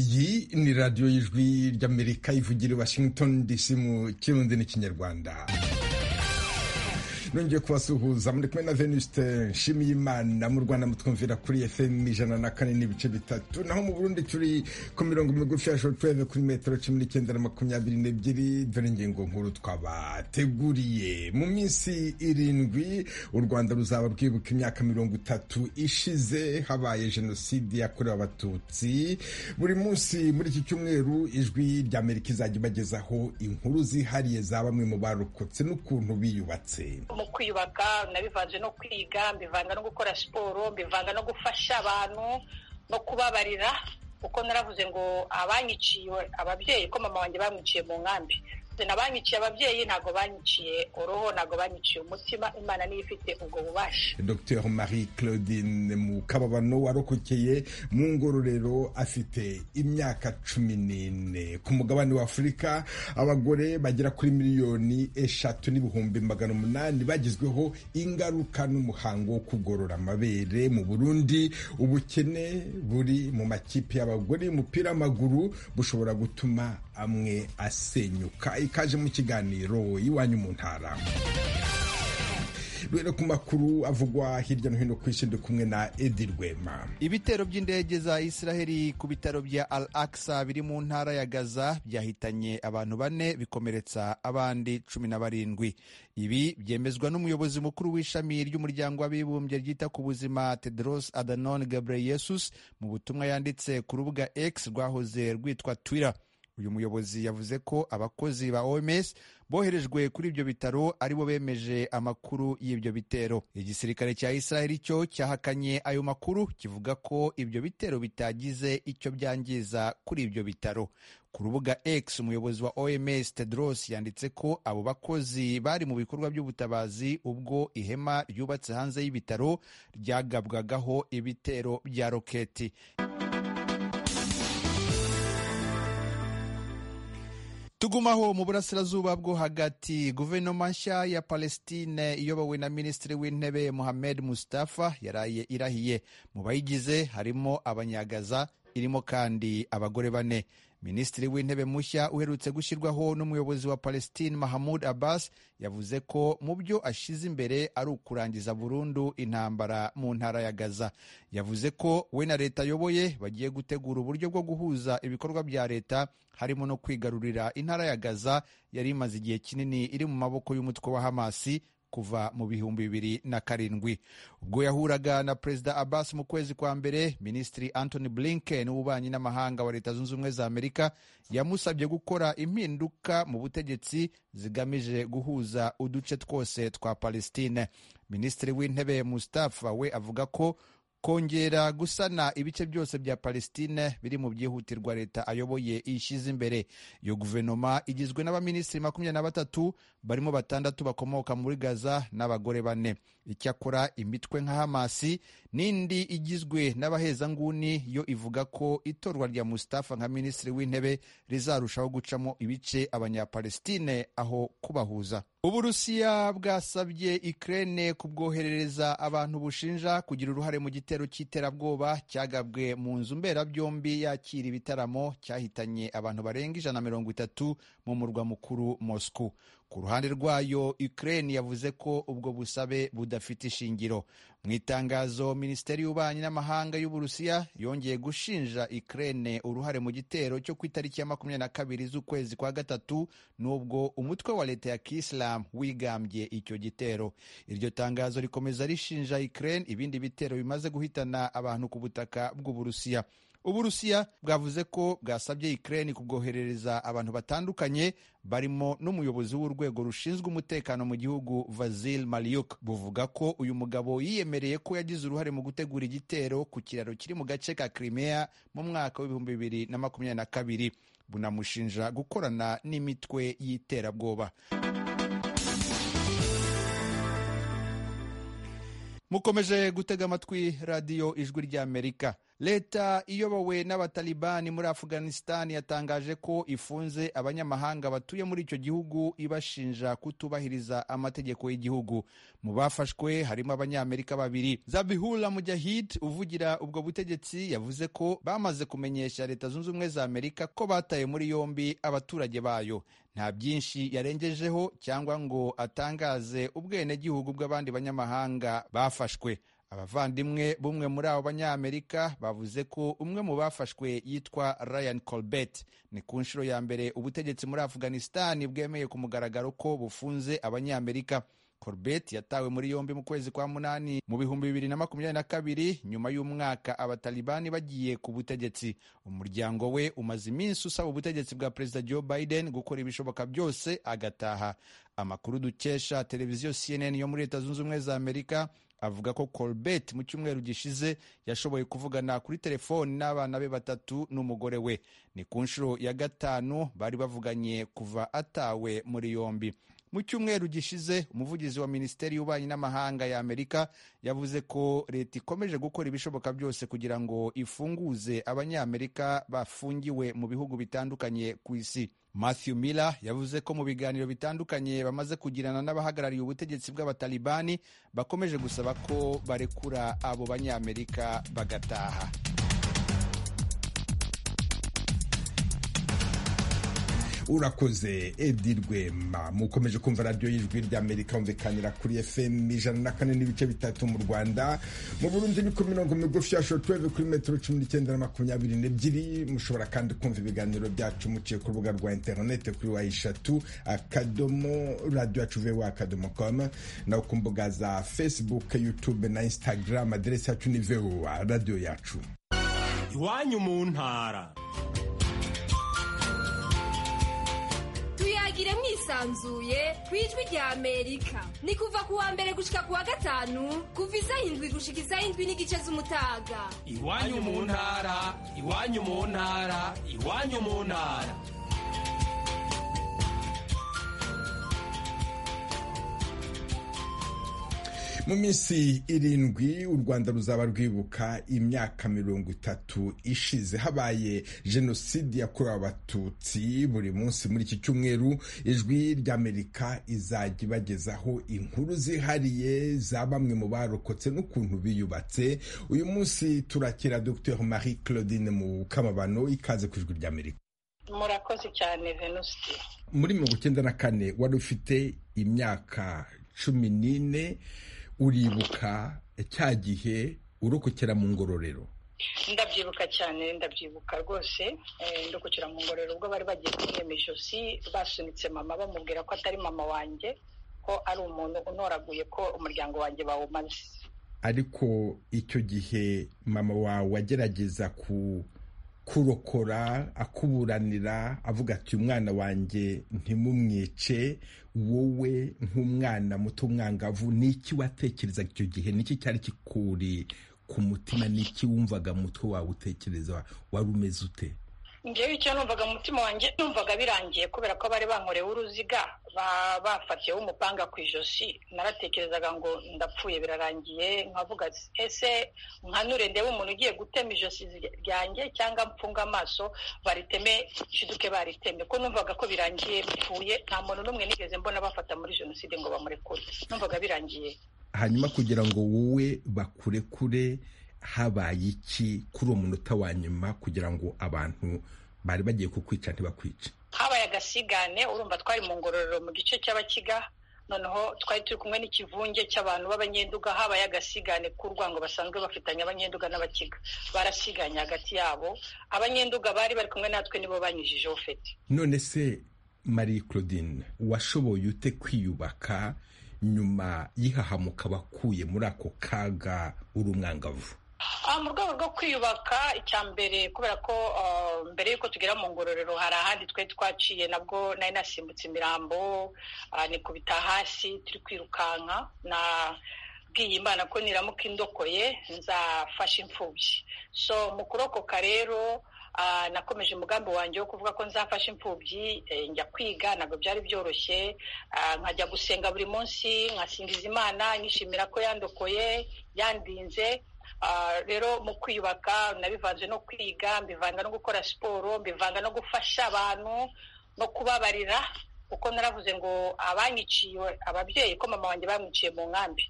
kuri radiyo y'ijwi ry'amerika ivugira i washington dc mu kirundi n'ikinyarwanda nongeye kubasuhuza muri kumwe na venuste nshimiyimana mu rwanda mutwumvira kuri fm ijana na kane n'ibice bitatu naho mu burundi turi ku mirongo migufi ya shortwave kuri metero cumi n'icyenda na makumyabiri n'ebyiri dore ingingo nkuru twabateguriye mu minsi irindwi u rwanda ruzaba rwibuka imyaka mirongo itatu ishize habaye jenoside yakorewe abatutsi buri munsi muri iki cyumweru ijwi rya amerika izajya ibagezaho inkuru zihariye za bamwe mu barokotse n'ukuntu biyubatse mu kwiyubaka nabivanje no kwiga mbivanga no gukora siporo mbivanga no gufasha abantu no kubabarira kuko naravuze ngo abanyiciye ababyeyi ko mama wanjye bamwiciye mu nkambi nabanyiciye ababyeyi ntabwo banyiciye uruhu ntabwo banyiciye umutima imana niyo ifite ubwo bubasha dr marie claudine mu kababano warokokeye mu ngororero afite imyaka cumi n'ine ku mugabane wa afurika abagore bagera kuri miliyoni eshatu n'ibihumbi magana umunani bagizweho ingaruka n'umuhango wo kugorora amabere mu burundi ubukene buri mu makipe y'abagore y'umupira w'amaguru bushobora gutuma amwe asenyuka ikaje mu kiganiro iwanyu mu ntara rero ku makuru avugwa hirya no hino ku isi ndi kumwe na edi rwema ibitero by'indege za israheli ku bitaro bya al aksa biri mu ntara ya gaza byahitanye abantu bane bikomeretsa abandi cumi na barindwi ibi byemezwa n'umuyobozi mukuru w'ishami ry'umuryango w'abibumbye ryita ku buzima tedros adanon Ghebreyesus mu butumwa yanditse ku rubuga x rwahoze rwitwa twitter uyu muyobozi yavuze ko abakozi ba oms boherejwe kuri ibyo bitaro aribo bemeje amakuru y'ibyo bitero igisirikare cya israheli cyo cyahakanye ayo makuru kivuga ko ibyo bitero bitagize icyo byangiza kuri ibyo bitaro ku rubuga X umuyobozi wa OMS Tedros yanditse ko abo bakozi bari mu bikorwa by'ubutabazi ubwo ihema ryubatse hanze y'ibitaro ryagabwagaho ibitero bya roketi tugumaho mu burasirazuba bwo hagati guverinoma nshya ya palestine iyobowe na minisitiri w'intebe muhamed mustafa yaraye irahiye mu bayigize harimo abanyagaza irimo kandi abagore bane minisitiri w'intebe mushya uherutse gushyirwaho n'umuyobozi wa palestine mahamud abbas yavuze ko mu byo ashize imbere ari ukurangiza burundu intambara mu ntara ya gaza yavuze ko we na leta ayoboye bagiye gutegura uburyo bwo guhuza ibikorwa bya leta harimo no kwigarurira intara ya Gaza yari imaze igihe kinini iri mu maboko y'umutwe wa Hamasi kuva mu bihumbi bibiri na karindwi ubwo yahuraga na perezida Abbas mu kwezi kwa mbere minisitiri Anthony Blinken w'ububanyi n'amahanga wa leta zunze ubumwe za Amerika yamusabye gukora impinduka mu butegetsi zigamije guhuza uduce twose twa Palestine minisitiri w'intebe Mustafa we avuga ko kongera gusana ibice byose bya palestine biri mu byihutirwa leta ayoboye ishyize imbere iyo guverinoma igizwe n'abaminisitiri makumyabiri na batatu barimo batandatu bakomoka muri gaza n'abagore bane icyakora imitwe nka hamasi n'indi igizwe n'abahezanguni yo ivuga ko itorwa rya mustafa nka minisitiri w'intebe rizarushaho gucamo ibice abanyapalestine aho kubahuza uburusiya bwasabye ikirere kubwoherereza abantu bushinja kugira uruhare mu gitero cy'iterabwoba cyagabwe mu nzu mberabyombi yakira ibitaramo cyahitanye abantu barenga ijana na mirongo itatu mu murwa mukuru moscou ku ruhande rwayo Ukraine yavuze ko ubwo busabe budafite ishingiro mu itangazo minisiteri y'ububanyi n'amahanga y'uburusiya yongeye gushinja Ukraine uruhare mu gitero cyo ku itariki ya makumyabiri na kabiri z'ukwezi kwa gatatu n'ubwo umutwe wa leta ya kisilamu wigambye icyo gitero iryo tangazo rikomeza rishinja Ukraine ibindi bitero bimaze guhitana abantu ku butaka bw'uburusiya uburusiya bwavuze ko bwasabye Ukraine kubwoherereza abantu batandukanye barimo n'umuyobozi w'urwego rushinzwe umutekano mu gihugu Vasil Maliuk buvuga ko uyu mugabo yiyemereye ko yagize uruhare mu gutegura igitero ku kiraro kiri mu gace ka Crimea mu mwaka w'ibihumbi bibiri na makumyabiri na kabiri bunamushinja gukorana n'imitwe y'iterabwoba mukomeje gutega amatwi radiyo ijwi ry'amerika leta iyobowe n'abatalibani muri afghanistan yatangaje ko ifunze abanyamahanga batuye muri icyo gihugu ibashinja kutubahiriza amategeko y'igihugu mu bafashwe harimo abanyamerika babiri zabihula mujahid uvugira ubwo butegetsi yavuze ko bamaze kumenyesha leta zunze ubumwe za amerika ko bataye muri yombi abaturage bayo nta byinshi yarengejeho cyangwa ngo atangaze ubwenegihugu bw'abandi banyamahanga bafashwe abavandimwe b'umwe muri abo banyamerika bavuze ko umwe mu bafashwe yitwa ryan colbert ni ku nshuro ya mbere ubutegetsi muri afghanistan bwemeye ku mugaragaro ko bufunze abanyamerika corbett yatawe muri yombi mu kwezi kwa munani mu bihumbi bibiri na makumyabiri na kabiri nyuma y'umwaka abatalibani bagiye ku butegetsi umuryango we umaze iminsi usaba ubutegetsi bwa perezida joe biden gukora ibishoboka byose agataha amakuru dukesha televiziyo cnn yo muri leta zunze ubumwe za amerika avuga ko corbett mu cyumweru gishize yashoboye kuvugana kuri telefoni n'abana be batatu n'umugore we ni ku nshuro ya gatanu bari bavuganye kuva atawe muri yombi mu cyumweru gishize umuvugizi wa minisiteri y'ububanyi n'amahanga ya amerika yavuze ko leta ikomeje gukora ibishoboka byose kugira ngo ifunguze abanyamerika bafungiwe mu bihugu bitandukanye ku isi matthew miller yavuze ko mu biganiro bitandukanye bamaze kugirana n'abahagarariye ubutegetsi bw'abatalibani bakomeje gusaba ko barekura abo banyamerika bagataha urakoze edi rwema mukomeje kumva radiyo y'ijwi ry'amerika humvikanira kuri fm ijana na kane n'ibice bitatu mu rwanda mu burundi ni ku mirongo migufi ya shotuweve kuri metero cumi n'icyenda na makumyabiri n'ebyiri mushobora kandi kumva ibiganiro byacu muciye ku rubuga rwa interinete kuri wa eshatu akadomo radiyo yacu vewa akadomo komu naho ku mbuga za facebook youtube na instagram aderesi yacu ni vewa radiyo yacu iwanyu mu ntara tuyagire mwisanzuye ku ijwi rya amerika ni kuva ku wa mbere gushika ku wa gatanu kuva isaha indwi gushika isaha indwi n'igice z'umutaga iwanyu mu ntara iwanyu mu ntara iwanyu mu ntara mu minsi irindwi u rwanda ruzaba rwibuka imyaka mirongo itatu ishize habaye jenoside yakorewe abatutsi buri munsi muri iki cyumweru ijwi ry'amerika izajya ibagezaho inkuru zihariye za bamwe mu barokotse n'ukuntu biyubatse uyu munsi turakira dr marie claudine mu kamabano ikaze ku ijwi ry'amerika murakoze cyane venuste muri mirongo icyenda na kane wari ufite imyaka cumi n'ine uribuka cya gihe urokokera mu ngororero ndabyibuka cyane ndabyibuka rwose ndokokera mu ngororero ubwo bari bagiye kumwema ijosi basunitse mama bamubwira ko atari mama wanjye ko ari umuntu unoraguye ko umuryango wanjye bawumaze ariko icyo gihe mama wawe agerageza ku kurokora akuburanira avuga ati umwana wanjye ntimumwice wowe nk'umwana muto umwangavu ni iki watekerezaga icyo gihe ni iki cyari kikuri ku mutima ni iki wumvaga mutwe wawe utekereza wari umeze ute ngewe icyo numvaga umutima wanjye numvaga birangiye kubera ko bari bankorewe uruziga bafatiyeho umupanga ku ijosi naratekerezaga ngo ndapfuye birarangiye nkavuga ese nkanure ndebe umuntu ugiye gutema ijosi ryanjye cyangwa mfunga amaso bariteme shiduke bariteme ko numvaga ko birangiye bipfuye nta muntu n'umwe nigeze mbona bafata muri jenoside ngo bamurekure numvaga birangiye hanyuma kugira ngo wowe bakurekure habaye iki kuri uwo munota wa nyuma kugira ngo abantu bari bagiye kukwica ntibakwice habaye agasigane urumva twari mu ngororero mu gice cy'abakiga noneho twari turi kumwe n'ikivunge cy'abantu b'abanyenduga habaye agasigane ku rwango basanzwe bafitanye abanyenduga n'abakiga barasiganye hagati yabo abanyenduga bari bari kumwe natwe nibo banyujijeho fete none se marie claudine washoboye ute kwiyubaka nyuma y'ihahamuka bakuye muri ako kaga uri umwangavu mu rwego rwo kwiyubaka icya mbere kubera ko mbere y'uko tugera mu ngororero hari ahandi twari twaciye nabwo nari nasimbutse imirambo nikubita hasi turi kwirukanka na bwiye imana ko niramuka indokoye nzafasha imfubyi so mu kurokoka rero nakomeje umugambi wanjye wo kuvuga ko nzafasha imfubyi njya kwiga ntabwo byari byoroshye nkajya gusenga buri munsi nkasingiza imana nishimira ko yandokoye yandinze rero mu kwiyubaka nabivanje no kwiga mbivanga no gukora siporo mbivanga no gufasha abantu no kubabarira kuko naravuze ngo abanyiciye ababyeyi ko mama wanjye bamwiciye mu nkambi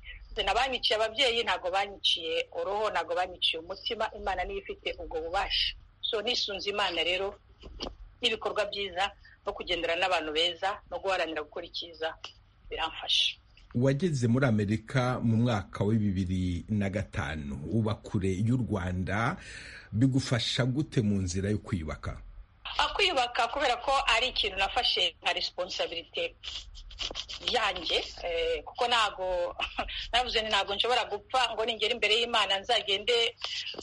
abanyiciye ababyeyi ntabwo banyiciye uruhu ntabwo banyiciye umutima imana niyo ifite ubwo bubasha so nisunze imana rero n'ibikorwa byiza no kugendera n'abantu beza no guharanira gukora icyiza biramfasha wageze muri amerika mu mwaka wa bibiri na gatanu uba kure y'u rwanda bigufasha gute mu nzira yo kwiyubaka kwiyubaka kubera ko ari ikintu nafashe nka resiponsabirite yanjye kuko ntabwo navuze ntabwo nshobora gupfa ngo ningera imbere y'imana nzagende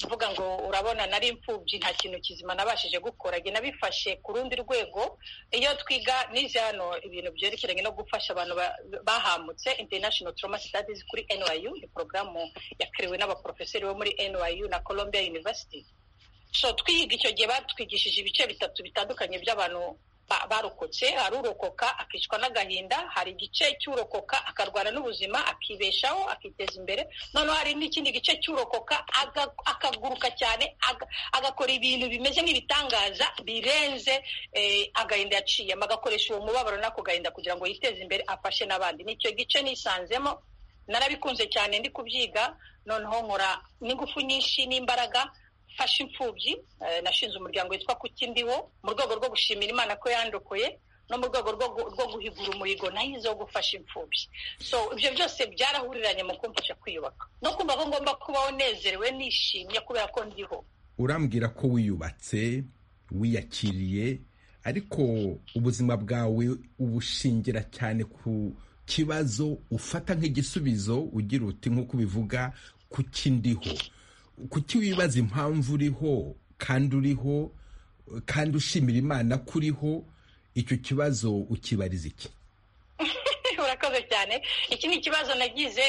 mvuga ngo urabona nari imfubyi nta kintu kizima nabashije gukora njye nabifashe ku rundi rwego iyo twiga n'izi hano ibintu byerekeranye no gufasha abantu bahambutse international trauma studies kuri NYU ni porogaramu yakiriwe n'abaporofeseri bo muri NYU na Columbia University so twiga icyo gihe batwigishije ibice bitatu bitandukanye by'abantu barokotse hari urokoka akicwa n'agahinda hari igice cy'urokoka akarwana n'ubuzima akibeshaho akiteza imbere noneho hari n'ikindi gice cy'urokoka akaguruka cyane agakora ibintu bimeze nk'ibitangaza birenze agahinda yaciyemo agakoresha uwo mubabaro n'ako gahinda kugira ngo yiteze imbere afashe n'abandi nicyo gice nisanzemo narabikunze cyane ndi kubyiga noneho nkora n'ingufu nyinshi n'imbaraga fasha imfubyi nashinze umuryango witwa kukindiwo mu rwego rwo gushimira imana ko yandokoye no mu rwego rwo guhigura umuhigo nayize wo gufasha imfubyi so ibyo byose byarahuriranye mu kumfasha kwiyubaka no kumva ko ngomba kubaho nezerewe nishimye kubera ko ndiho urambwira ko wiyubatse wiyakiriye ariko ubuzima bwawe ubushingira cyane ku kibazo ufata nk'igisubizo ugira uti nk'uko ubivuga kuki ndiho kuki wibaza impamvu uriho kandi uriho kandi ushimira imana ko uriho icyo kibazo ukibariza iki urakoze cyane iki ni ikibazo nagize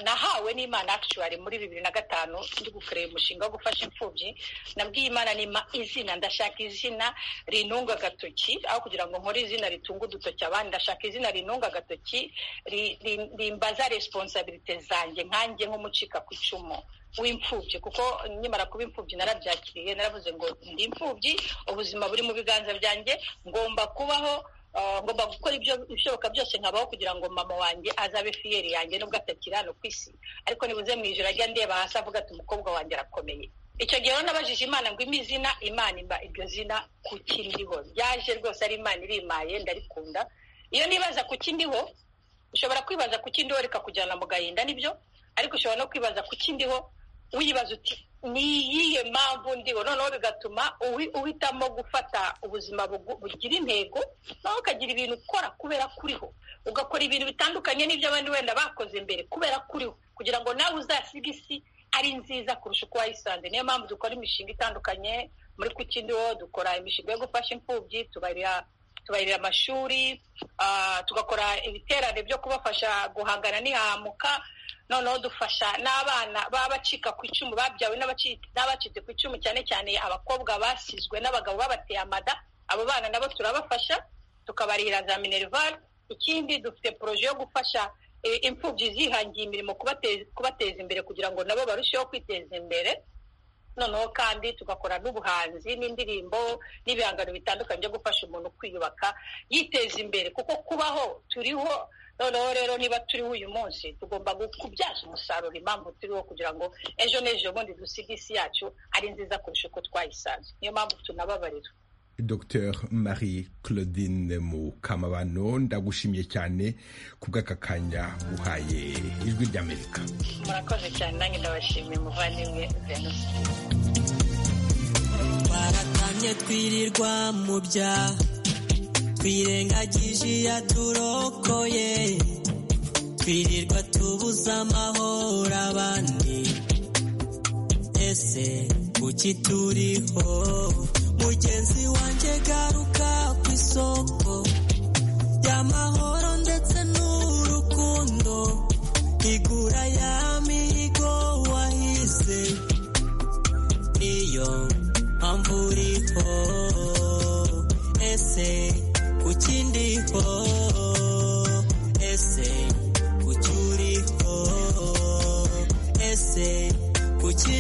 nahawe n'imana akishuwari muri bibiri na gatanu ndi gukorera umushinga wo gufasha imfubyi nabwiye imana nima izina ndashaka izina rintunga agatoki aho kugira ngo nkore izina ritunga udutoki abandi ndashaka izina rintunga agatoki rimbaza responsabilite zanjye nkanjye nk'umucika ku icumu w'imfubyi kuko nkimara kuba imfubyi narabyakiriye naravuze ngo ndi imfubyi ubuzima buri mu biganza byanjye ngomba kubaho ngomba gukora ibyo ibishoboka byose nkabaho kugira ngo mama wanjye azabe fiyeri yanjye nubwo atakiri hano ku isi ariko nibuze mu ijoro ajya ndeba hasi avuga ati umukobwa wanjye arakomeye icyo gihe rero nabajije imana ngo impe izina imana imba iryo zina ku kindiho ryaje rwose ari imana irimaye ndarikunda iyo nibaza ku kindiho ushobora kwibaza ku kindiho reka kujyana mu gahinda nibyo ariko ushobora no kwibaza ku kindiho wibaza uti ni iyihe mpamvu ndiho noneho bigatuma uhitamo gufata ubuzima bugira intego nawe ukagira ibintu ukora kubera kuriho ugakora ibintu bitandukanye n'ibyo abandi wenda bakoze mbere kubera kuriho kugira ngo nawe uzasiga isi ari nziza kurusha uko wayisanze niyo mpamvu dukora imishinga itandukanye muri kukindiho dukora imishinga yo gufasha imfubyi tubarira tubarira amashuri tugakora ibiterane byo kubafasha guhangana n'ihamuka noneho dufasha n'abana b'abacika ku icumu babyawe n'abacitse ku icumu cyane cyane abakobwa basizwe n'abagabo babateye amada abo bana nabo turabafasha tukabarira za minerivare ikindi dufite poroje yo gufasha imfubyi zihangiye imirimo kubateza imbere kugira ngo nabo barusheho kwiteza imbere noneho kandi tugakora n'ubuhanzi n'indirimbo n'ibihangano bitandukanye byo gufasha umuntu kwiyubaka yiteza imbere kuko kubaho turiho noneho rero niba turiho uyu munsi tugomba kubyaza umusaruro impamvu turiho kugira ngo ejo n'ejo bundi dusige isi yacu ari nziza kurusha uko twayisanze niyo mpamvu tunababarira Dr Marie Claudine Mukamabano ndagushimiye cyane ku bw'aka kanya uhaye ijwi ry'Amerika murakoze cyane nanjye ndabashimiye muvandimwe venusi twaratamye twirirwa mu byaha twirengagije iyaturokoye twirirwa tubuza amahoro abandi ese kuki turiho mugenzi wanjye garuka ku isoko y'amahoro ndetse n'urukundo igura ya mihigo wahize niyo mpamvu uriho ese kuki ndiho ese kuki uriho ese kuki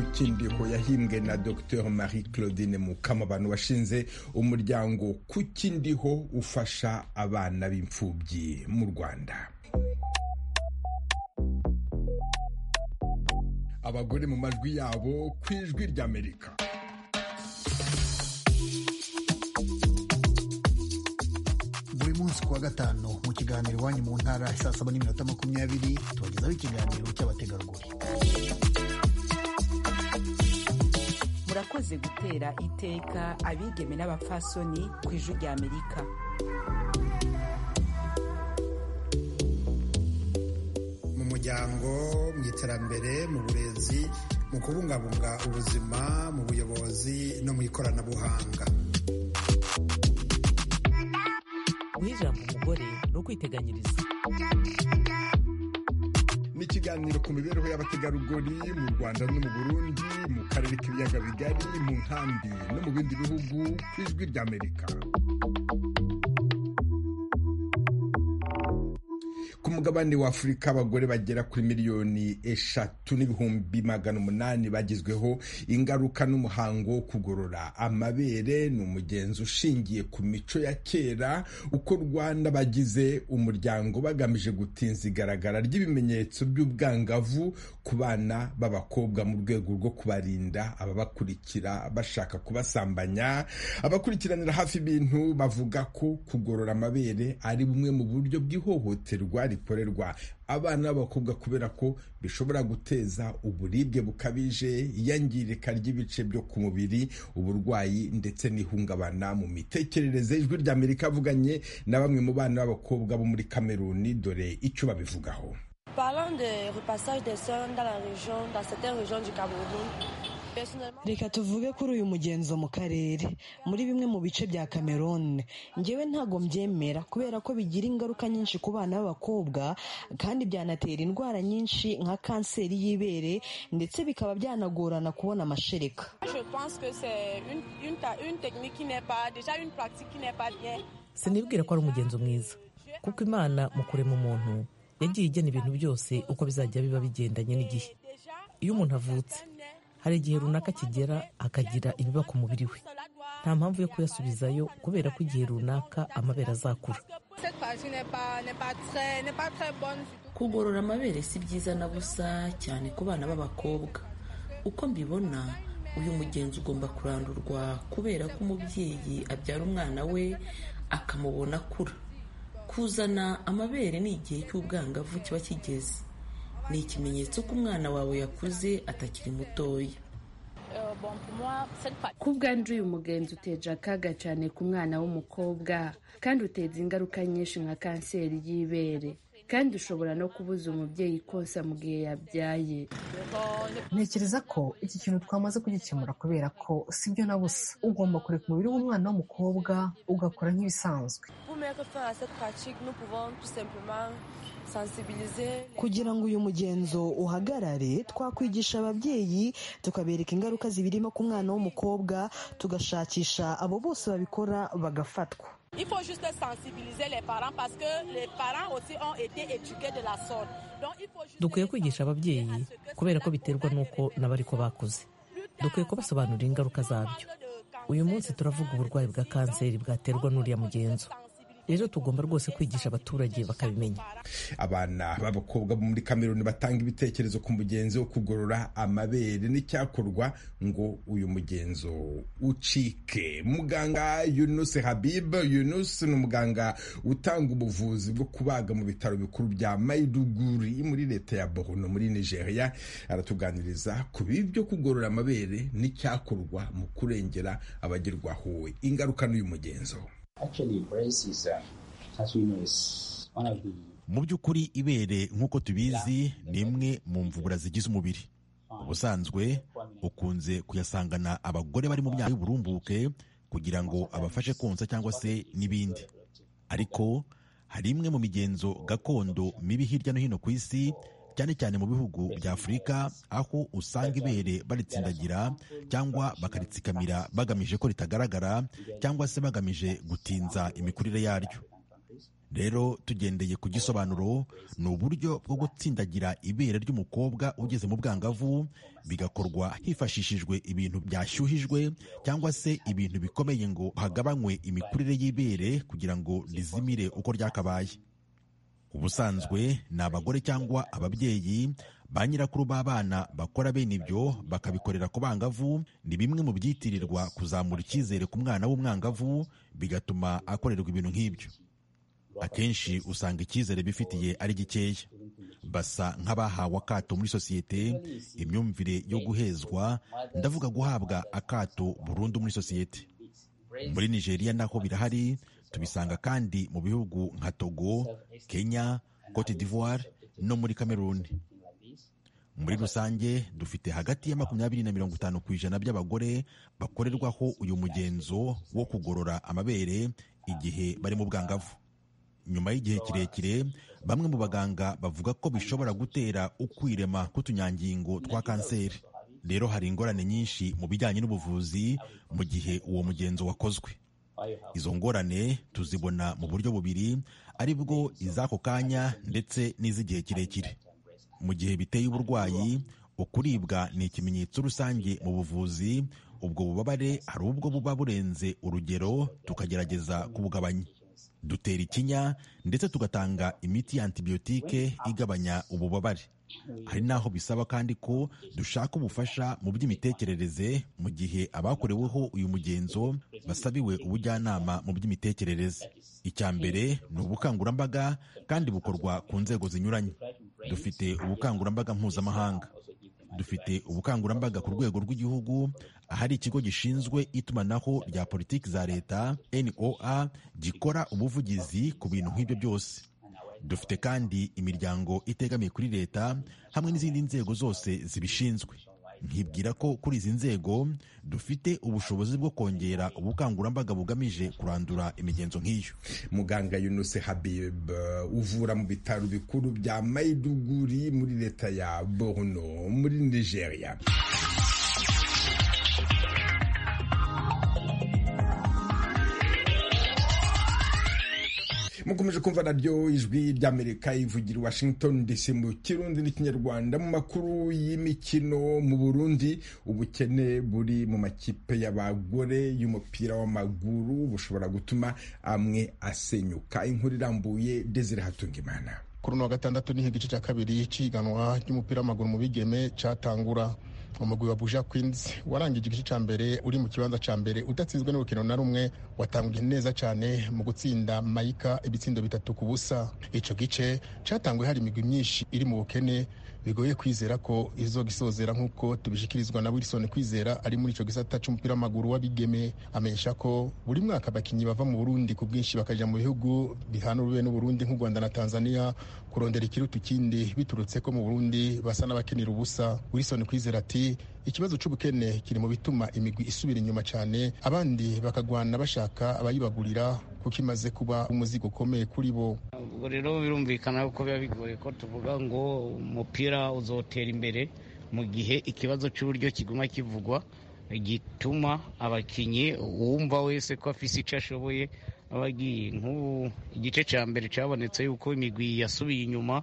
Ikindiko yahimbwe na Dr Marie Claudine Mukamabano washinze umuryango Kukindiho ufasha abana b'imfubyi mu Rwanda. Abagore mu majwi yabo ku ijwi ry'Amerika. buri munsi kuwa gatanu mu kiganiro iwanyu mu ntara saa saba n'iminota makumyabiri tubagezaho ikiganiro cy'abategarugori murakoze gutera iteka abigeme n'abapfasoni ku ijwi rya amerika mu muryango mu iterambere mu burezi mu kubungabunga ubuzima mu buyobozi no mu ikoranabuhanga guha ijambo umugore ni ukwiteganyiriza Ni ikiganiro ku mibereho y'abategarugori mu Rwanda no mu Burundi, mu karere k'ibiyaga bigari, mu nkambi no mu bindi bihugu ku ijwi ry'Amerika. Ku mugabane wa Afurika abagore bagera kuri miliyoni eshatu n'ibihumbi magana umunani bagizweho ingaruka n'umuhango wo kugorora amabere ni umugenzi ushingiye ku mico ya kera ukorwa n'abagize umuryango bagamije gutinza igaragara ry'ibimenyetso by'ubwangavu ku bana b'abakobwa mu rwego rwo kubarinda ababakurikira bashaka kubasambanya abakurikiranira hafi ibintu bavuga ko kugorora amabere ari bumwe mu buryo bw'ihohoterwa rikorerwa abana b'abakobwa kubera ko bishobora guteza uburibwe bukabije iyangirika ry'ibice byo ku mubiri uburwayi ndetse n'ihungabana mu mitekerereze ijwi ry'amerika avuganye na bamwe mu bana b'abakobwa bo muri kameruni dore icyo babivugaho Parlant de repassage des soins dans la région, dans certaines régions du Cameroun, personnellement, reka tuvuge kuri uyu mugenzo mu karere muri bimwe mu bice bya cameroon njyewe ntabwo mbyemera kubera ko bigira ingaruka nyinshi ku bana b'abakobwa kandi byanatera indwara nyinshi nka kanseri y'ibere ndetse bikaba byanagorana kubona amashereka je pense que c'est une, une, ta- une technique qui n'est pas, déjà une pratique qui n'est pas bien. sinibwira ko ari umugenzo mwiza kuko imana mu kurema umuntu yagiye igena ibintu byose uko bizajya biba bigendanye n'igihe Déjà, iyo umuntu avutse hari igihe runaka kigera akagira ibiba ku mubiri we nta mpamvu yo kuyasubizayo kubera ko igihe runaka amabere azakura cette pratique n'est pas, n'est pas, très, n'est pas très bonne. kugorora amabere si byiza na busa cyane ku bana b'abakobwa uko mbibona uyu mugenzi ugomba kurandurwa kubera ko umubyeyi abyara umwana we akamubona akura kuzana amabere ni igihe cy'ubwangavu kiba kigeze ni ikimenyetso ko umwana wawe yakuze atakiri mutoya Euh, bon, pour moi, cette pratique. ku bwanjye uyu mugenzi uteje akaga cyane ku mwana w'umukobwa kandi uteza ingaruka nyinshi nka kanseri y'ibere kandi ushobora no kubuza umubyeyi konsa mu gihe yabyaye ntekereza ko iki kintu twamaze kugikemura kubera ko sibyo na busa ugomba kureka umubiri w'umwana w'umukobwa ugakora nk'ibisanzwe Pour mettre fin à cette pratique, nous pouvons tout simplement sensibiliser. kugira ngo uyu mugenzo uhagarare twakwigisha ababyeyi tukabereka ingaruka zibirimo ku mwana w'umukobwa tugashakisha abo bose babikora bagafatwa Il faut juste sensibiliser les parents parce que les parents aussi ont été éduqués de la sorte. Donc il faut juste dukwiye kwigisha ababyeyi kubera ko biterwa n'uko n'abariko bakuze dukwiye kubasobanurira ingaruka zabyo uyu munsi turavuga uburwayi bwa kanseri bwaterwa n'uriya mugenzo rero tugomba rwose kwigisha abaturage bakabimenya abana b'abakobwa bo muri kameruni batanga ibitekerezo ku mugenzi wo kugorora amabere n'icyakorwa ngo uyu mugenzo ucike muganga yunus habib yunus ni umuganga utanga ubuvuzi bwo kubaga mu bitaro bikuru bya maiduguri muri leta ya borno muri nigeria aratuganiriza ku bibi byo kugorora amabere n'icyakorwa mu kurengera abagirwaho ingaruka n'uyu mugenzo mu by'ukuri ibere nk'uko tubizi ni imwe mu mvubura zigize umubiri ubusanzwe ukunze kuyasangana abagore bari mu myaka y'uburumbuke kugira ngo abafashe konsa cyangwa se n'ibindi ariko hari imwe mu migenzo gakondo mibi hirya no hino ku isi cyane cyane mu bihugu bya afurika aho usanga ibere baritsindagira cyangwa bakaritsikamira bagamije ko ritagaragara cyangwa se bagamije gutinza imikurire yaryo rero tugendeye ku gisobanuro ni uburyo bwo gutsindagira ibere ry'umukobwa ugeze mu bwangavu bigakorwa hifashishijwe ibintu byashyuhijwe cyangwa se ibintu bikomeye ngo hagabanywe imikurire y'ibere kugira ngo rizimire uko ryakabaye ubusanzwe ni abagore cyangwa ababyeyi ba nyirakuru b'abana bakora bene ibyo bakabikorera ku bangavu ni bimwe mu byitirirwa kuzamura icyizere ku mwana w'umwangavu bigatuma akorerwa ibintu nk'ibyo akenshi usanga icyizere bifitiye ari gikeya basa nk'abahawe akato muri sosiyete imyumvire yo guhezwa ndavuga guhabwa akato burundu muri sosiyete muri nigeria naho birahari tubisanga kandi mu bihugu nka togo kenya cote d'ivoire no muri cameroon muri rusange dufite hagati ya makumyabiri na mirongo itanu ku ijana by'abagore bakorerwaho uyu mugenzo wo kugorora amabere igihe bari mu bwangavu nyuma y'igihe kirekire bamwe mu baganga bavuga ko bishobora gutera ukwirema k'utunyangingo twa kanseri rero hari ingorane nyinshi mu bijyanye n'ubuvuzi mu gihe uwo mugenzo wakozwe izo ngorane tuzibona mu buryo bubiri ari bwo iz'ako kanya ndetse n'iz'igihe kirekire mu gihe biteye uburwayi ukuribwa ni ikimenyetso rusange mu buvuzi ubwo bubabare hari ubwo buba burenze urugero tukagerageza kubugabanya dutera ikinya ndetse tugatanga imiti ya antibiyotike igabanya ububabare hari n'aho bisaba kandi ko dushaka ubufasha mu by'imitekerereze mu gihe abakoreweho uyu mugenzo basabiwe ubujyanama mu by'imitekerereze icya mbere ni ubukangurambaga kandi bukorwa ku nzego zinyuranye dufite ubukangurambaga mpuzamahanga dufite ubukangurambaga ku rwego rw'igihugu ahari ikigo gishinzwe itumanaho rya politiki za leta NOA gikora ubuvugizi ku bintu nk'ibyo byose dufite kandi imiryango itegamiye kuri leta hamwe n'izindi nzego zose zibishinzwe nkibwira ko kuri izi nzego dufite ubushobozi bwo kongera ubukangurambaga bugamije kurandura imigenzo nk'iyo muganga yunuse habib uvura mu bitaro bikuru bya maiduguri muri leta ya borno muri nigeria mukomeje kumva naryo ijwi ry'amerika ivugira i washington dc mu kirundi n'ikinyarwanda mu makuru y'imikino mu burundi ubukene buri mu makipe y'abagore y'umupira w'amaguru bushobora gutuma amwe asenyuka inkuru irambuye desire hatungimana kuri uno wa gatandatu niho igice cya kabiri cy'ihiganwa ry'umupira w'amaguru mu bigeme cyatangura umugwi wa buja queens warangije igice cya mbere uri mu kibanza cya mbere udatsinzwe n'urukino na rumwe watangije neza cyane mu gutsinda mayika ibitsindo bitatu ku busa icyo gice cyatanguye hari imigwi myinshi iri mu bukene bigoye kwizera ko izogisozera nk'uko tubishikirizwa na wilson kwizera ari muri icyo gisata cy'umupira w'amaguru w'abigeme amenyesha ko buri mwaka abakinnyi bava mu burundi ku bwinshi bakajya mu bihugu bihana urube n'uburundi nk'u rwanda na tanzania kurondera ikiruta ikindi biturutse ko mu burundi basa n'abakenera ubusa wilson kwizera ati ikibazo cy'ubukene kiri mu bituma imigwi isubira inyuma cyane abandi bakagwana bashaka abayibagurira kuko imaze kuba umuzigo ukomeye kuri bo ubwo rero birumvikana ko biba bigoye ko tuvuga ngo umupira uzotera imbere mu gihe ikibazo cy'uburyo kiguma kivugwa gituma abakinnyi wumva wese ko afise icyo ashoboye abagiye nk'ubu igice cya mbere cyabonetse yuko imigwi yasubiye inyuma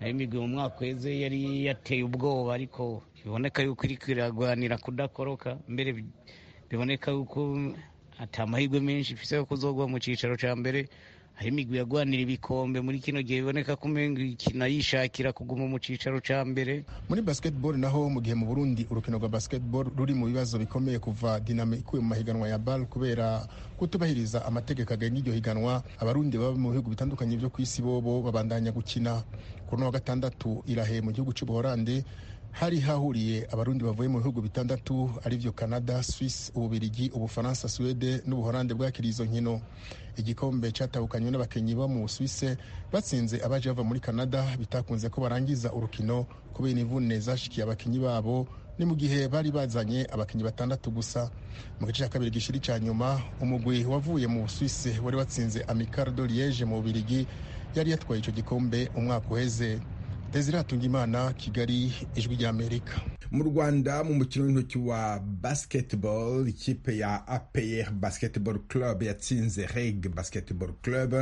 imigwi mu mwaka weze yari yateye ubwoba ariko biboneka yuko iri kwiragwanira kudakoroka mbere biboneka yuko ata amahirwe menshi ifite yo kuzogwa mu cyicaro cya mbere hari imigwi yagwanira ibikombe muri kino gihe biboneka ko umenga ikina yishakira kuguma mu cyicaro cya mbere muri basketball naho mu gihe mu burundi urukino rwa basketball ruri mu bibazo bikomeye kuva dinamo ikuwe mu mahiganwa ya bal kubera kutubahiriza amategeko agenga iryo higanwa abarundi baba mu bihugu bitandukanye byo ku isi bobo babandanya gukina kuri no wa gatandatu irahe mu gihugu cy'ubuholandi hari hahuriye abarundi bavuye mu bihugu bitandatu aribyo canada swiss ububirigi ubufaransa suwede n'ubuholande bwakiriye izo nkino igikombe cyatahukanywe n'abakinnyi bo mu suwise batsinze abaje bava muri canada bitakunze ko barangiza urukino kubera imvune zashikiye abakinnyi babo ni mu gihe bari bazanye abakinnyi batandatu gusa mu gice cya kabiri gishiri cya nyuma umugwi wavuye mu suwise wari watsinze amicardo liege mu bubirigi yari yatwaye icyo gikombe umwaka uheze Desire Hatungimana Kigali Ijwi ry'Amerika mu rwanda mu mukino w'intoki wa basketball ikipe ya apr basketball club yatsinze reg basketball club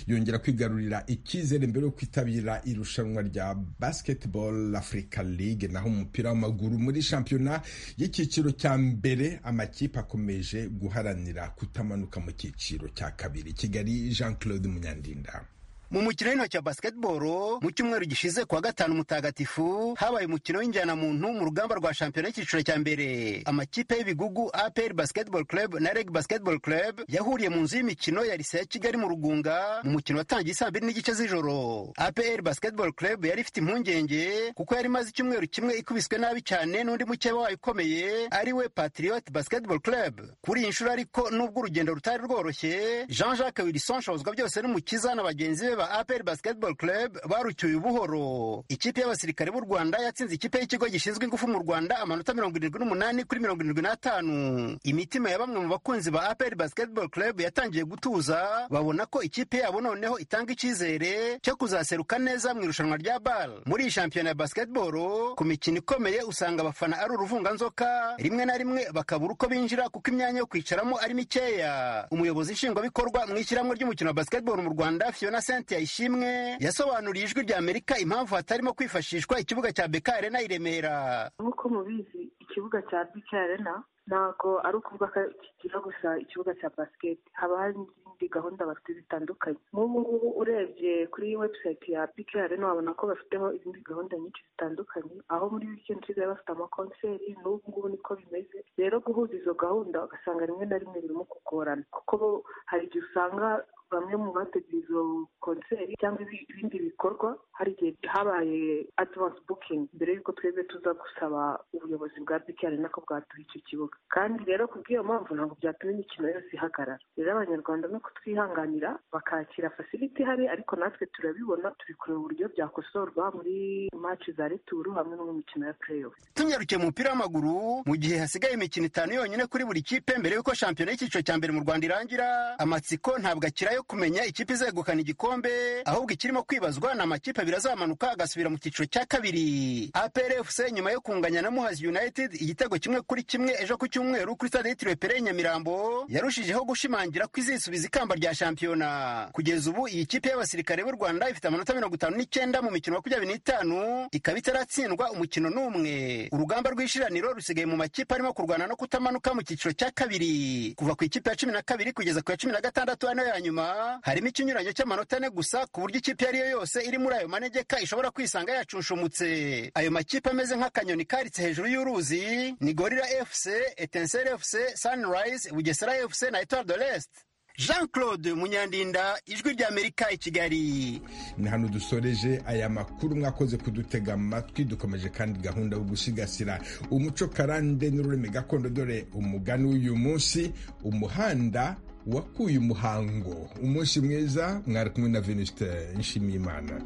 yongera kwigarurira icyizere mbere yo kwitabira irushanwa rya basketball africa league naho umupira w'amaguru muri shampiyona y'icyiciro cya mbere amakipe akomeje guharanira kutamanuka mu cyiciro cya kabiri kigali jean claude munyandinda mu mukino w'intoki wa basketball mu cyumweru gishize kuwa gatanu mutagatifu habaye umukino w'injyana muntu mu rugamba rwa shampiyona y'icyiciro cya mbere amakipe y'ibigugu apr basketball club na reg basketball club yahuriye mu nzu y'imikino ya lise ya kigali mu rugunga mu mukino watangiye saa mbiri n'igice z'ijoro apr basketball club yari ifite impungenge kuko yari imaze icyumweru kimwe ikubiswe nabi cyane n'undi mukeba wayo ukomeye ari we patriot basketball club kuri iyi nshuro ariko nubwo urugendo rutari rworoshye jean jacques wilson shobozwa byose n'umukiza na bagenzi be ba APR Basketball Club barucyuye ubuhoro. Ikipe y'abasirikare b'u Rwanda yatsinze ikipe y'ikigo gishinzwe ingufu mu Rwanda amanota 78 kuri 75. Imitima ya bamwe mu bakunzi ba APR Basketball Club yatangiye gutuza babona ko ikipe yabo noneho itanga icyizere cyo kuzaseruka neza mu irushanwa rya BAL. Muri iyi shampiyona ya basketball ku mikino ikomeye usanga abafana ari uruvunganzoka rimwe na rimwe bakabura uko binjira kuko imyanya yo kwicaramo ari mikeya. Umuyobozi nshingwabikorwa mu ishyirahamwe ry'umukino wa basketball mu Rwanda Fiona Saint Cynthia Ishimwe yasobanuriye ijwi rya Amerika impamvu hatarimo kwifashishwa ikibuga cya Beka Arena i Remera. Nk'uko mubizi ikibuga cya Beka Arena ntabwo ari ukuvuga ko kigira gusa ikibuga cya basiketi haba hari n'izindi gahunda bafite zitandukanye nk'ubu ngubu urebye kuri webusayiti ya bike arena wabona ko bafiteho izindi gahunda nyinshi zitandukanye aho muri wikendi basigaye bafite amakonseri n'ubu ngubu niko bimeze rero guhuza izo gahunda ugasanga rimwe na rimwe birimo kugorana kuko hari igihe usanga bamwe mu bateguye izo konseri cyangwa ibindi bikorwa hari igihe habaye advance bukingi mbere y'uko twebwe tuza gusaba ubuyobozi bwa bike arena ko bwaduha icyo kibuga kandi rero kubw'iyo mpamvu ntabwo byatuma imikino yose ihagarara rero abanyarwanda no kutwihanganira bakakira fasiliti ihari ariko natwe turabibona turi kureba uburyo byakosorwa muri maci za returu hamwe no mu mikino ya pureyo tunyarukiye umupira w'amaguru mu gihe hasigaye imikino itanu yonyine kuri buri kipe mbere y'uko shampiyona y'icyiciro cya mbere mu rwanda irangira amatsiko ntabwo akira yo kumenya ikipe izegukana igikombe ahubwo ikirimo kwibazwa ni amakipe abiri azamanuka agasubira mu cyiciro cya kabiri aprfc nyuma yo kunganya na muhazi united igitego kimwe kuri kimwe ejo ku cyumweru kuri stade yitiriwe Pere Nyamirambo yarushijeho gushimangira ko izisubiza ikamba rya shampiyona kugeza ubu iyi kipe y'abasirikare b'u Rwanda ifite amanota mirongo itanu n'icyenda mu mikino makumyabiri n'itanu ikaba itaratsindwa umukino n'umwe urugamba rw'ishiraniro rusigaye mu makipe arimo kurwana no kutamanuka mu cyiciro cya kabiri kuva ku ikipe ya cumi na kabiri kugeza ku ya cumi na gatandatu hano ya nyuma harimo ikinyuranyo cy'amanota ane gusa ku buryo ikipe iyo ariyo yose iri muri ayo manegeka ishobora kwisanga yacunshumutse ayo makipe ameze nk'akanyoni karitse hejuru y'uruzi ni gorira fc etenseri fc sunrise bugesera fc na etoile de l'est jean claude munyandinda ijwi ry'amerika i kigali ni hano dusoreje aya makuru mwakoze kudutega amatwi dukomeje kandi gahunda yo gusigasira umuco karande n'ururimi gakondo dore umugani w'uyu munsi umuhanda wakuye umuhango umunsi mwiza mwari kumwe na veniste nshimiyimana